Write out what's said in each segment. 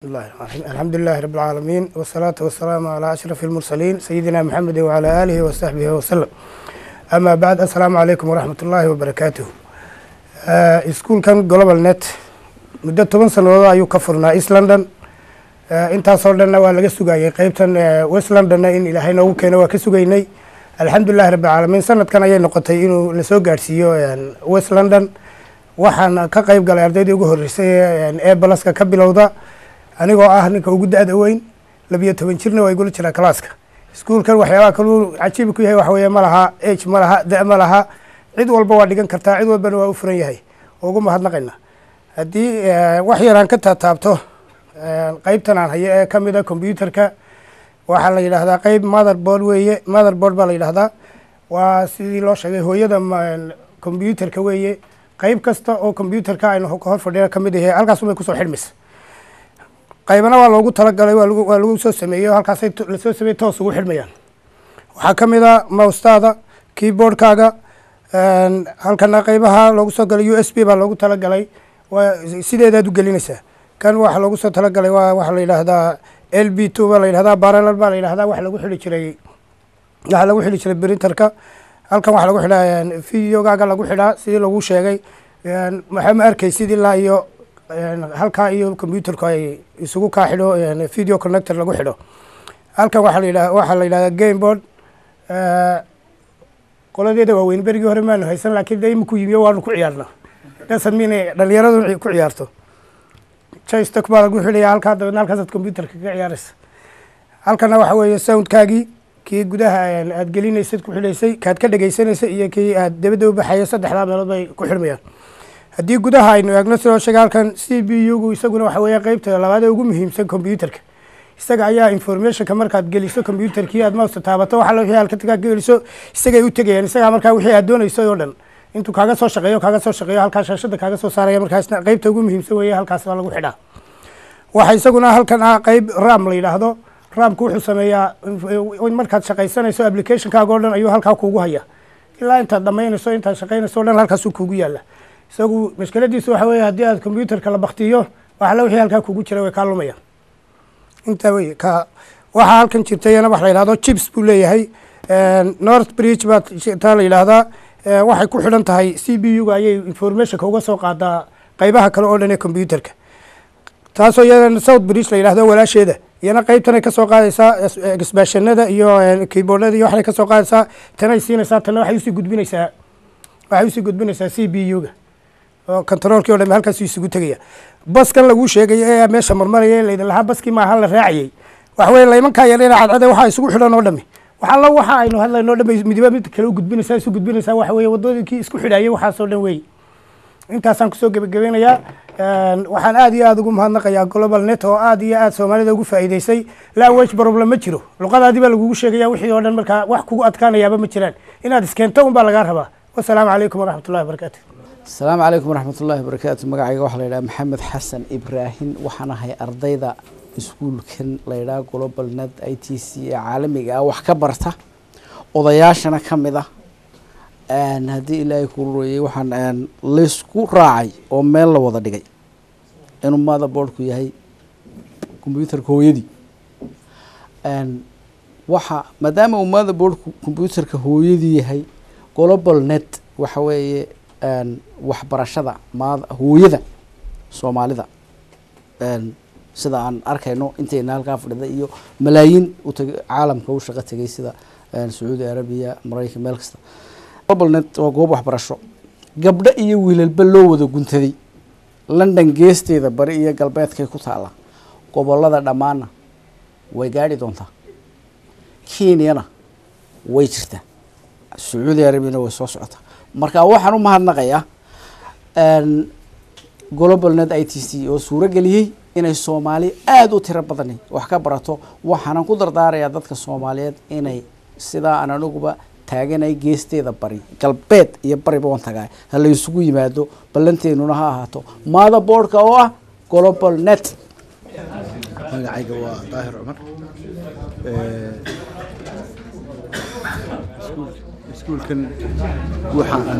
bismillahi raxmaan raxiim alxamdulilahi rabbi alcaalamiin wasalaatu wasalaamu calaa ashrafi almursaliin sayidina maxamedi wacalaa aalihi wasaxbihi wasalam amaa bacd assalaamu calaykum waraxmat ullaahi wabarakaatuh iskuulkan global net muddo toban sannadood ayuu ka furnaa east london intaasoo dhanna waa laga sugayey qeybtan west londonna in ilaahay noogu keeno waa ka sugaynay alxamdulilahi rabbi alcaalamiin sanadkan ayay noqotay inuu lasoo gaadhsiiyo west london waxaan ka qeyb galay ardaydii ugu horreysay ee balaska ka bilowda anigoo ah ninka ugu da-da weyn labiyo toban jirna waa igula jiraa kalaaska iskuulkan waxyaabaha kaluu cajiibi ku yahay waxa weeye ma laha age ma laha da- ma laha cid walba waa dhigan kartaa cid walbana waa u furan yahay oo ugu mahadnaqayna haddii wax yaraan ka taataabto qeybtan aan hayo ee kamid a combyuterka waxaa la yidhaahdaa qeyb mother board weeye mother board baa la yidhahdaa waa sidii loo sheegay hooyada combyuterka weeye qeyb kasta oo combyuterka aynu hor fadhiya kamid yahay halkaas unbay kusoo xidhmaysa qaybana waa loogu talagalay waa waa lagu soo sameeyey oo halkaasay lasoo sameeyey toos ugu xidhmayaan waxaa ka mid a moustaada keyboardkaaga halkana qeybaha loogu soo galay u s b baa loogu talagalay waa sideedaad u gelinaysaa kan waxaa loogu soo talagalay waa waxaa la yidhaahdaa l b two baa la yidhahdaa baralal baa la yidhahdaa waxa lagu xidhi jiray waxaa lagu xidhi jiray printerka halkan waxaa lagu xidhaa videogaaga lagu xidhaa sidii lagu sheegay waxaa ma arkay sidii laa iyo halkaa iyo combyuterku ay isugu kaa xidho video connector lagu xidho halkan waxaa la yidhaha waxaa la yidhahdaa game board qoladeeda waaweyn berigii hore maanu haysan laakiin de imaku yimiyo waanu ku ciyaarna dasan mina dhalinyaradu ku ciyaarto joystock baa lagu xidhaya halkaa dabeedna halkaasaad combyuterka kaga ciyaaraysa halkana waxa weeye soundkaagii kii gudaha aad gelinaysad ku xidhaysay kaad ka dhegaysanaysay iyo kii aad dabadda u baxaya saddexdaa meelood bay ku xidhmayaan haddii gudaha aynu eegno sidoo sheega halkan c b u gu isaguna waxa weeye qeybta labaad ee ugu muhiimsan combyuterka isaga ayaa informationka markaad geliso combyuterkii aad mousta taabato waxa wixii halkaa geliso isagay u tegayaan isagaa markaa wixii aad doonaysay oo dhan intuu kaaga soo shaqeeyo kaaga soo shaqeeyo halkaa shaashada kaaga soo saaraya markaasna qeybta ugu muhiimsan weeye halkaas baa lagu xidhaa waxa isaguna halkan ah qeyb ram la yidhaahdo ramku wuxuu sameeyaa markaad shaqaysanayso applicationkaaga o dhan ayuu halkaa kuugu haya ilaa intaad dhamaynayso intaad shaqaynayso o dhan halkaasuu kuugu yaala isagu mashkiladiisu waxa weeye haddii aad combyuterka la baktiyo waxala wixii halkaa kuugu jira way kaa lumayaan intaa wey ka waxaa halkan jirtayana wax la yidhahdo chips buu leeyahay north bridge baa taa la yidhaahdaa waxay ku xidhan tahay c b u ga ayay informationka uga soo qaadaa qeybaha kale oo dhan ee combyuterka taasoo iyadana south bridge la yidhahdo walaasheeda iyana qeybtanay kasoo qaadaysaa exbashanada iyo keyboardada iyo waxay kasoo qaadaysaa tanay siinaysaa tana waxay usii gudbinaysaa waxay usii gudbinaysaa c b u ga oo controolkii o dham halkaasu isugu tegaya baskan laguu sheegaya ee meesha marmaraya laydin lahaa baskii maaha la raacayey waxa weye laymankaa yarina cadcade waxaa isugu xidhan oo dhami waxalla waxa aynu hadlayno o dhan bay midiba mid kale u gudbinaysaa isu gudbinaysaa waxa weye waddooyinkii isku xidhayay waxaasoo dhan wey intaasaan kusoo gebagabeynayaa waxaan aad iyo aada ugu mahadnaqayaa global net oo aad iyo aad soomaalida ugu faa'iideysay language problem ma jiro luqadaadii baa lagugu sheegaya wixii oo dhan markaa wax kugu adkaanayaaba ma jiraan inaad iskeento un baa lagaa rabaa wasalaamu calaykum waraxmat ullahi wabarakaatu asalaamu calaykum waraxmat ullaahi wabarakaatu magacayga waxaa la yidhaha maxamed xasan ibraahim waxaan ahay ardayda iskuulkan la yidhaha global net i t c ee caalamiga ah wax ka barta odayaashana ka mid ah haddii ilaahay ku royey waxaan laysku raacay oo meel la wada dhigay inuu mother boardku yahay combyuterka hooyadii waxa maadaama uu mother boardku combyuterka hooyadii yahay global net waxa weeye waxbarashada ma hooyada soomaalida sida aan arkayno intayna halkaa fadhida iyo malaayiin utag caalamka u shaqo tegay sida sacuudi arabiya maraykan meel kasta global net waa goob waxbarasho gabdho iyo wiilalba loo wada guntaday london geesteeda bari iyo galbeedkay ku taalla gobolada dhammaanna way gaadhi doontaa kenyana way jirtaa sacuudi arabiyana way soo socotaa marka waxaan u mahadnaqayaa global net i t c oo suuro geliyey inay soomaali aada u tiro badani wax ka barato waxaanan ku dardaarayaa dadka soomaaliyeed inay sidaa aan aniguba taaganay geesteeda bari galbeed iyo bariba wan tagaa ha la isugu yimaado ballanteenuna ha ahaato mother boardka oo ah global net magacayga waa daahir cumar iskuulkan waxa aan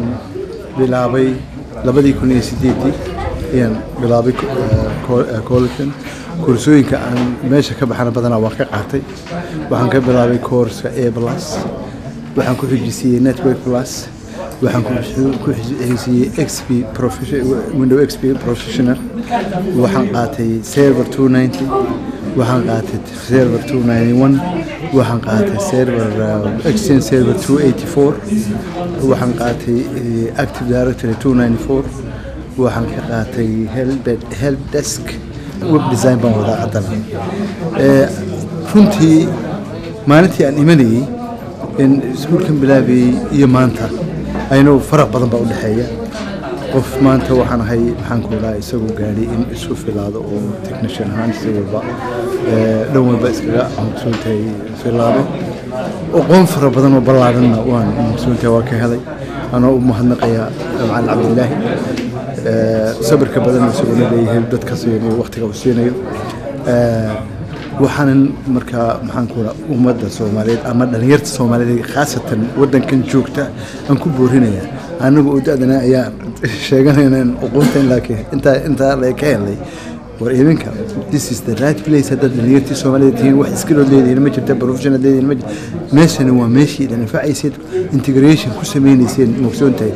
bilaabay labadii kun iyo sideedii ayaan bilaabay collegekan koorsooyinka aan meesha ka baxana badanaa waan ka qaatay waxaan ka bilaabay koorska a plus waxaan ku xijisiiyey network plus waxaan ku- ku xijisiiyey xp profession- window xp professional waxaan qaatay server 290 waxaan qaatay server 291 waxaan qaatay server uh, exchange server 284 waxaan qaatay eh, active directory 294 waxaan ka qaatay help help desk web design baan wadaa haddana Eh, runtii maalintii aan imanayey in iskuulkan bilaabayey iyo maanta aynu faraq badan baa u dhexeeya qof maanta waxaan ahay maxaan ku dhahaa isagoo gaadhay in isu filaado oo technician ahaan si walba eh, dhan walba iskaga maqsuuntahay filaado aqoon fara badan oo ballaaranna waan maqsuuntahay waa ka helay anoo u mahadnaqayaa macalin cabdilaahi Eh, sabirka badan isaguna leeyahay dadka siinayo waqtiga uu siinayo Eh, waxaanan markaa maxaan ku dhaha ummadda soomaaliyeed ama dhalinyarta soomaaliyeed khaasatan waddankan joogta aan ku boorinayaa anagu oo da-dana ayaa sheeganayna in uqunta in laakiin intaa intaa la ka helay war idinka this is the right place haddaad dhalinyartii soomaaliyeed tihiin wax iskilood leedihiin ma jirta professional leedihiin ma jirta meeshani waa meeshii idin anfacayseed integration ku sameynayseen mugsoontahay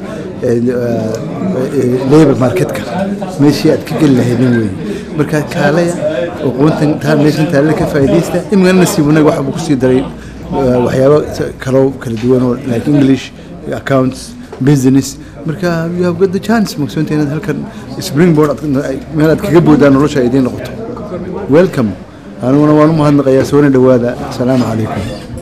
labor marketka meeshii aad ka geli lahaydin weeye marka kaalaya aqoontan taa meeshan taale ka faa'iidaysta imikana nasiib wanaag waxa buu kusii daray eh, waxyaabo kaloo kala duwan oo like english accounts business marka you have got the chance mugsoonta inaad halkan springboard aad- meel aad kaga boodaan nolosha ay idiin noqoto welcome aniguna waan u mahadnaqayaa soona dhowaada asalaamu calaykum